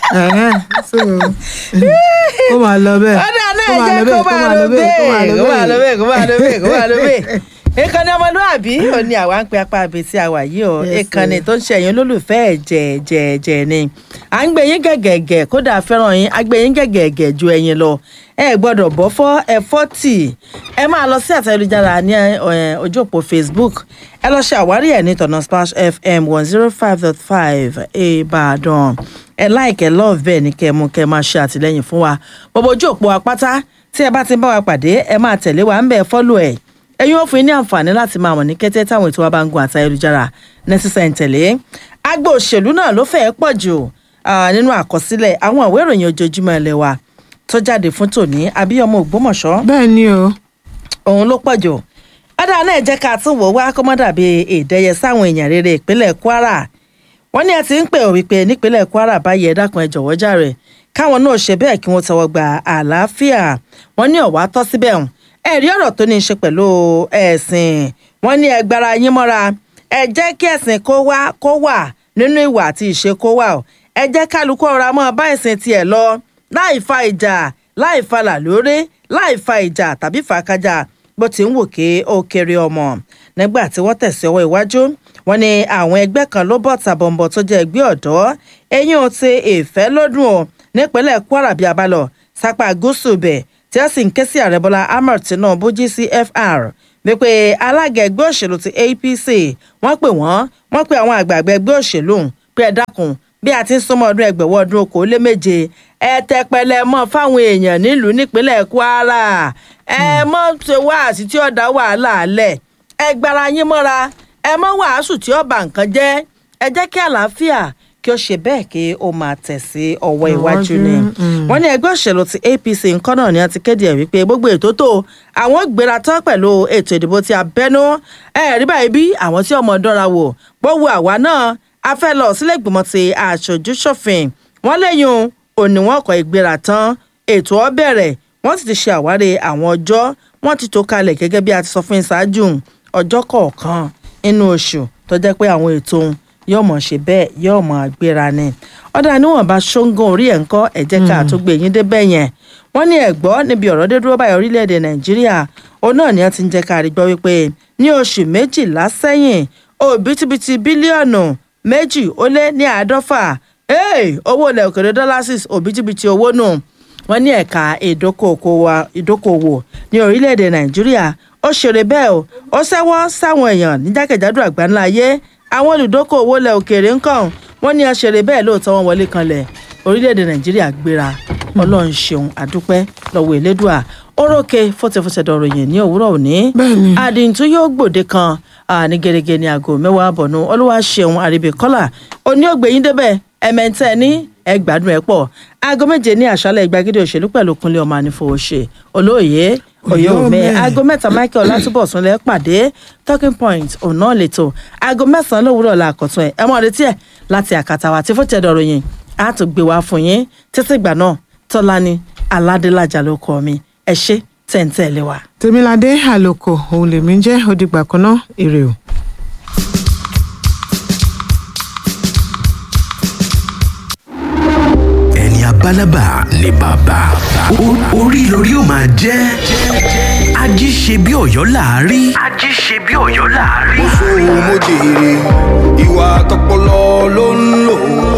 Ẹ̀hẹ́n, so, kó máa lọ bẹ́ẹ̀ ọ̀dà náà kó máa jẹ́ lọ kó bẹ́ẹ̀ máa lọ bẹ́ẹ̀ kó máa lọ bẹ́ẹ̀ kó máa lọ bẹ́ẹ̀ kó máa lọ bẹ́ẹ̀. ìkànnì ọmọlúàbí ò ní àwa ń pe apá abẹ tí a wà yìí o Yes, ìkànnì sir. tó ń ṣe ẹ̀yin olólùfẹ́ ẹ̀jẹ̀ ẹ̀jẹ̀ ẹ̀jẹ̀ ni à ń gbé yín gẹ̀gẹ̀gẹ̀ kódà fẹ́ràn yín a gbé yín gẹ̀gẹ̀gẹ̀ ju ẹ̀yin lọ ẹ gbọ́dọ̀ bọ́ fọ́ ẹ fọ́tì ẹ máa lọ sí àtẹ̀lẹ́jára ní eh, ojú òpó Facebook ẹ lọ ṣe àwárí ẹ̀ ní tọ̀nà Splash FM one zero five dot five Ìbàdàn ẹ láìkẹ́ lọ́ọ̀ bẹ́ẹ̀ ní kẹ́ ẹ mú kẹ́ ẹ máa ṣe àtìlẹ́yìn fún wa gbogbo ojú òpó apáta tí ẹ bá ti ń bá wa pàdé ẹ máa tẹ̀lé wa ń bẹ̀ fọ́lù ẹ̀ ẹ̀yin ò fún yín ní àǹfààní láti máa wọ̀n ní kété táwọn ètò wa bá ń gun àti ayélujára nẹ́sísẹ̀ ń tẹ̀lé agbo òṣèlú náà ló fẹ́ẹ́ pọ̀ jù ah, nínú àkọsílẹ̀ àwọn ìwé ìròyìn ojoojúmọ́ ilé wa tó jáde fún tòní abíyọmọ ògbómọ̀ṣọ́ bẹ́ẹ̀ ni o òun ló pọ̀ jù ọ̀dà náà jẹ́ ká tún wò wá kó má dàbí ìdẹ́yẹ sáwọn èèyàn rere ìpínlẹ̀ Kwara wọ́n ní ẹ ti ń pè ó wípé nípínlẹ̀ Kwara báyìí ẹ dákun ẹ jọ̀wọ́ jàre káwọn náà ṣe bẹ́ẹ̀ kí wọ́n tọwọ́ gba àlàáfíà wọ́n ní ọ̀wá tọ́ síbẹ̀ hàn ẹ̀rí ọ̀rọ̀ tó ní í ṣe pẹ̀lú ẹ̀sìn wọ́n ní ẹ gbára yín mọ́ra ẹ jẹ́ kí ẹ̀sìn kó wá kó wà nínú ìwà àti ìṣe kó wà ó ẹ jẹ́ kálukú ọ̀rọ̀ mọ́ bá ẹ̀sìn tiẹ̀ lọ láì fa ìjà láì fa làlórí láì fa ìjà tàbí fàákájà bó ti ń wò ké ó kéré ọmọ nígbà tí wọ́n tẹ̀sí ọwọ́ iwájú wọ́n ní àwọn ẹgbẹ́ kan ló bọ̀ tàbọ̀nbọ̀ tó jẹ́ ẹgbẹ́ ọ̀dọ́ eyín ò ti ìfẹ́ lọ́dún o nípínlẹ̀ Kwara bí abalọ̀ sápá gúúsù bẹ̀ tí wọ́n sì ń ké sí ààrẹ Bọ́lá Ahmed Tinubu GCFR wípé alága ẹgbẹ́ òṣèlú ti APC wọ́n pè wọ́n wọ́n pè àwọn àgbààgbà ẹgbẹ́ òṣèlú pé ẹ dákun bí a ti ń súnmọ́ ọdún ẹgbẹ̀wọ́ ọdún okòó lé méje ẹ tẹpẹlẹ mọ́ fáwọn èèyàn nílùú nípínlẹ̀ Kwara ẹ mọ́ ṣe wáàsí tí ó dá wàhálà alẹ̀ ẹ gbára yín mọ́ra ẹ mọ́ wàásù tí ó bà nǹkan jẹ́ ẹ jẹ́ kí àlàáfíà kí ó ṣe bẹ́ẹ̀ kí ó máa tẹ̀ sí ọwọ́ iwájú ni wọ́n ní ẹgbẹ́ òṣèlú ti APC nǹkan náà ni a ti kéde ẹ̀ wípé gbogbo ètò tó àwọn gbéra tán pẹ̀lú ètò ìdìbò tí a bẹ́nu ẹ̀ rí báyìí bí àwọn tí ọmọ dánra wò gbówó àwa náà a fẹ́ lọ sílé ìgbìmọ̀ ti aṣojú ṣòfin wọ́n léyìn òní wọn kọ ìgbéra tán ètò ọ bẹ̀rẹ̀ wọ́n sì ti ṣe àwárí àwọn ọjọ́ wọ́n ti tó kalẹ̀ gẹ́gẹ́ bí a ti sọ fún ìṣáájú ọjọ́ kọ̀ọ̀kan inú oṣù tó jẹ́ pé àwọn ètò yóò mọ̀ ṣe bẹ́ẹ̀ yóò mọ̀ gbéra ni ọ̀dà níwọ̀nba ṣóńgán orí ẹ̀ ń kọ́ ẹ̀ jẹ́ ká tó gbé yín débẹ̀ yẹn wọ́n ní ẹ̀gbọ́ níbi ọ̀rọ̀ dé dúró báyìí orílẹ̀-èdè nàìjíríà òun náà ni wọ́n ti ń jẹ́ ká rí gbọ́ wípé ní oṣù méjìlá sẹ́yìn òbítíbitì bílíọ̀nù méjì ó lé ní àádọ́fà owó ilẹ̀ òkèrè dọ́lásìs òbítíbitì owó nù wọ́n ní ẹ̀ka ìdókòwò ní orílẹ̀-èdè nàìjíríà ó ṣeré bẹ́ẹ̀ o ó ṣẹ́wọ́ sáwọn èèyàn ní jákèjádò àgbáńlá ayé àwọn olùdókòwò ilẹ̀ òkèèrè ń kàn wọ́n ní ọ̀ṣẹ̀rẹ̀ bẹ́ẹ̀ lóòótọ́ wọn wọlé kanlẹ̀ orílẹ̀-èdè nàìjíríà gbéra ọlọ́run ṣeun àdúpẹ́ lọ́wọ́ elédùà orókè fọ́tẹ̀fọ́tẹ̀ dọ̀rọ̀ yẹn ní òwúrọ̀ òní Bẹ́ẹ̀ni. àdìntú yóò gbòde kan ní gẹ́gẹ́ ní aago mẹ́wàá àbọ̀nù olúwa ṣeun àríbíkọ́là òní ògbẹ́yìn débẹ̀ ẹ̀mẹ́ntẹ́ ní ẹgbàdùn ẹ̀ pọ̀ aago méje ní àṣálẹ̀ ìgbàgede òṣèlú pẹ̀lú kúnlé ọmọ ànífowóṣe olóòye òye òmẹ aago mẹ́ta michael látúbọ̀sùn lẹ́ pàdé talking point ọ̀nà lẹ́tọ̀ aago mẹ́sàn-án lówùúrọ̀ la àkọ́tún ẹ̀ ẹ mọ̀ retí ẹ̀ láti àkàtà wa tí fún tẹ̀dọ̀ ròyìn á tún gbé wá fún yín títí ìgbà náà tọ́lání aládélájà ló kọ́ mi ẹ ṣé tẹ̀ǹtẹ̀ lé wa. tèmiládé àlòkò òun lèmi jẹ́ òdìgbà kan náà èrè o. ẹni abálábà ni bàbá O- orí lórí ó máa jẹ́ ají ṣe bí ọ̀yọ́ láàárí. ají ṣe bí ọ̀yọ́ láàárí. mo jèrè ìwà tọpọlọ ló ń lò